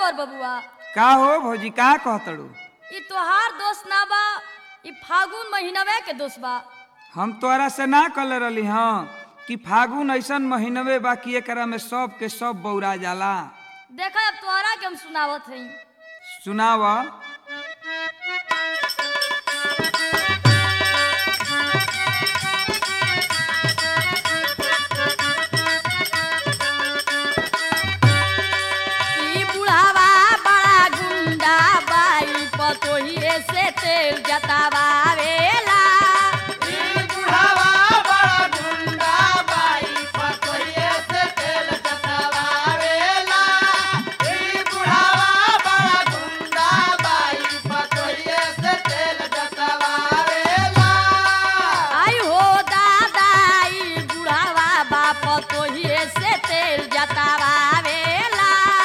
देवर बबुआ का हो भौजी का कहतड़ू ई तोहार दोस्त ना बा ई फागुन महीनवे के दोस्त बा हम तोरा से ना कल रही हाँ कि फागुन ऐसन महीनवे बा कि एकरा में सब के सब बौरा जाला देखा अब तोहरा के हम सुनावत हई सुनाव ई बुढ़ावा बड़ा गुंडा बाई पतोहिए से तेल जतावावेला आई हो दादा ई बुढ़ावा बा पतोहिए से तेल जतावावेला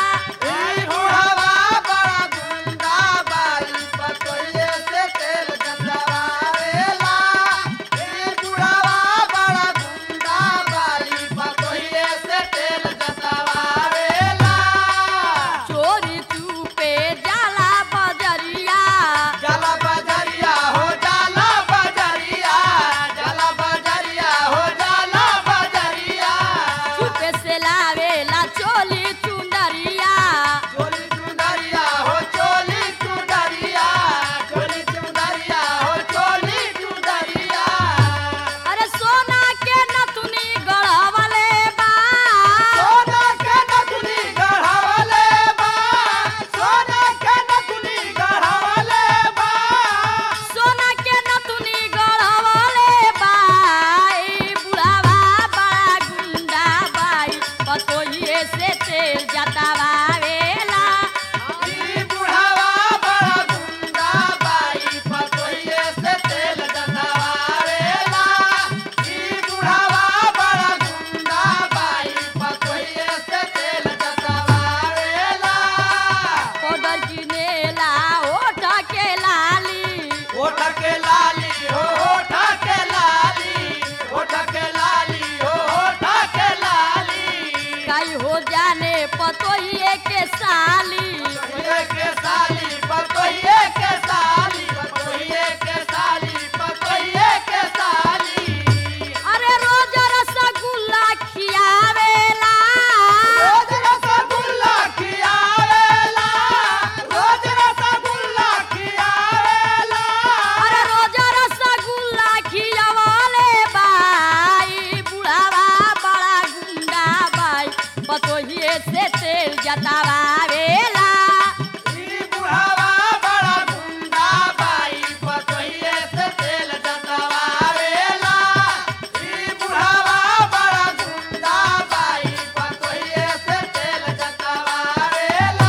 चोरी चुपे जाला बजरिया जाला बजरिया हो जाला बजरिया जाला बजरिया हो जाला बजरिया चुपे से लावेला चोली चुंदरिया चोली चुंदरिया हो चोली चुंदरिया चोली चुंदरिया हो चोली चुंदरिया अरे सोना के नथुनी गढ़वले बा सोना के नथुनी गढ़ावले बा सोना के नथुनी गढ़ावले बा सोना के नथुनी गढ़वले बा ई बुढ़ावा बड़ा गुंडा बाई पतोहिए से तेल जतावावेला ई बुढ़ावा बड़ा गुंडा बाई पतोहिए से तेल जतावेला ई बुढ़ावा बड़ा गुंडा बाई पतोहिए से तेल जतावेला पाउडर किनेला ओठ के लाली ओठ के लाली हो ओठ के लाली ओठ के लाली हो ओठ के लाली काई हो जाने पतोहिए के साली पतोहिए के साली पतोहिए के साली पतोहिए के साली पतोहिए के साली अरे रोज रसगुल्ला खियावेला रोज रसगुल्ला खियावेला रोज रसगुल्ला खियावेला अरे रोज रसगुल्ला खियावले बाई बुढ़ावा बड़ा गुंडा बाई पतोहिए से तेल जतावावेला ई बुढ़ावा बड़ा गुंडा बाई पतोहिए से तेल जतवावेला ई बुढ़ावा बड़ा गुंडा बाई पतोहिए से तेल जतवावेला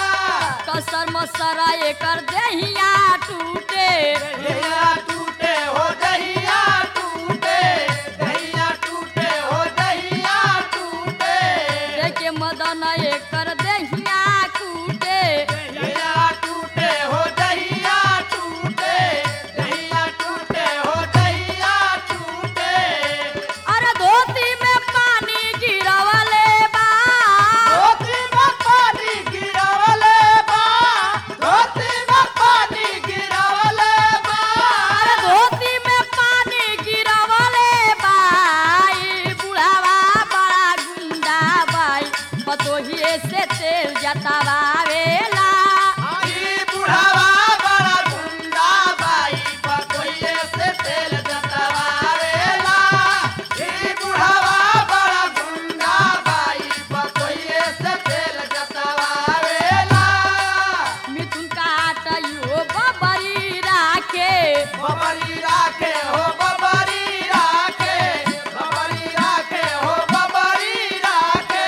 कसर मसरा एकर देहिया टूटे दहिया टूटे हो दहिया टूटे दहिया टूटे हो दहिया टूटे देखे मदन एकर देहिया कूटे दहिया टूटे हो दहिया टूटे दहिया टूटे हो दहिया टूटे अरे धोती में पानी गिरवले बा धोती में पानी गिरावले बा धोती में पानी गिरावले बा अरे धोती में पानी गिरवले बाई बुढ़ावा बड़ा गुंडा बाई पतोहिए से तेल जतावावेला ई बुढ़ावा बड़ा गुंडा बाई पतोहिए से तेल जतवावेला ई बुढ़ावा बड़ा गुंडा बाई पतोहिए से तेल जतवावेला मिथुन काट यो बबरी राखे बबरी राखे हो बबरी राखे बबरी राखे हो बबरी राखे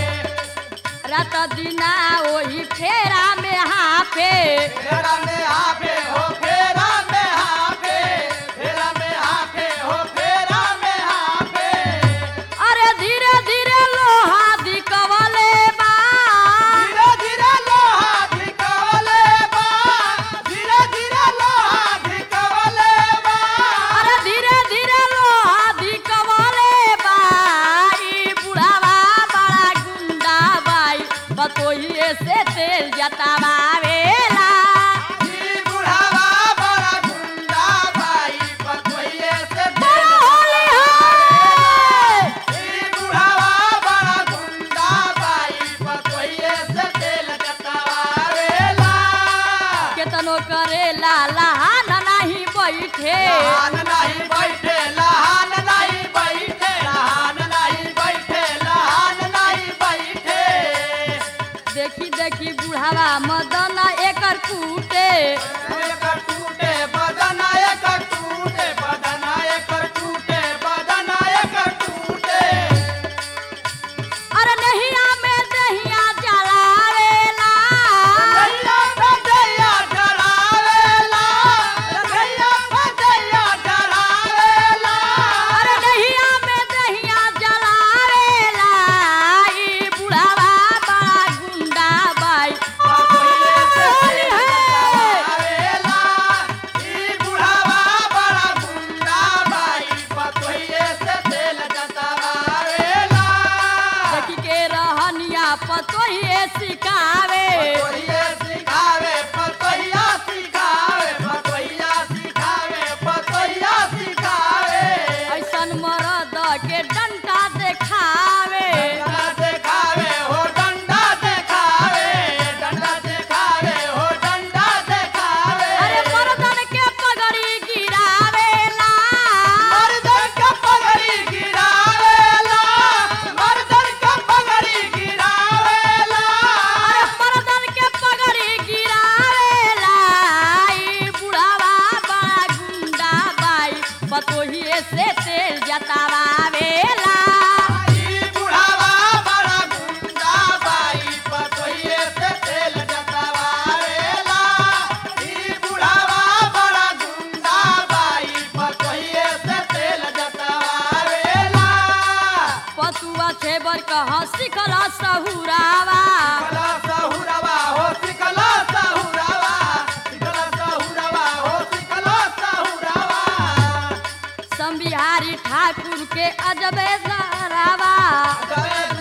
रात दिना ओही फेरा में हाफे फेरा में हाफे हो फेरा में हाफे फेरा में हाफे हो फेरा में हाफे अरे धीरे धीरे लोहा दिकवले बा धीरे धीरे लोहा धिकवले बा धीरे धीरे लोहा धिकवले बा अरे धीरे धीरे लोहा दिकवले बाई बुढ़ावा बड़ा गुंडा बाई बतोहिए से तेल जतावेला ई बुढ़ावा बड़ा गुंडा बाई पतोहिए से बोलो होली है ई बुढ़ावा बड़ा गुंडा बाई पतोहिए से तेल जतावेला केतनो करेला लहान नाही बैठे लहान नहीं बैठे लहान नहीं बैठे लहान नहीं बैठे लहान नहीं बैठे देखी देखी बुढ़ावा मदन एकर कूटे एकर टूटे बदन एकर टूटे बदन एकर टूटे बदन एकर टूटे अरे नहिया में दहिया जलावेला रंगैया भजैया डरावेला रंगैया भजैया डरावेला अरे नहिया में दहिया जलावेला ई बुढ़ावा बड़ा गुंडा बाई पतोहिए से होली तेल है जतावेला ई बुढ़ावा बड़ा गुंडा बाई पतोहिए से तेल जतावेला देखी के रहनिया पतोहिए सिखावे पतोहिए सिखावे पतोहिया सिखावे पतोहिया सिखावे पतोहिया सिखावे ऐसन मरद के डंटा देखावे डंडा देखावे हो डंडा देखावे डंडा देखावे हो डंडा देखावे अरे मर्दन के पगड़ी गिरावेला मर्दन का पगड़ी गिरावेला मर्दन का पगड़ी गिरावेला अरे मर्दन के पगड़ी गिरावेला ई बुढ़ावा बड़ा गुंडा बाई पतोहिए से तेल जतावेला ई बुढ़ावा बड़ा गुंडा बाई पतोहिए से तेल जतावेला ई बुढ़ावा बड़ा गुंडा बाई पतोहिए से तेल जतावेला पतुआ छेबर कह सिखला सहुरावा सिकला सहुरवा हो सिकला सहुरवा सिकला सहुरवा हो सिकला सहुरवा संबिहारी ठाकुर के अजबे सरावा जय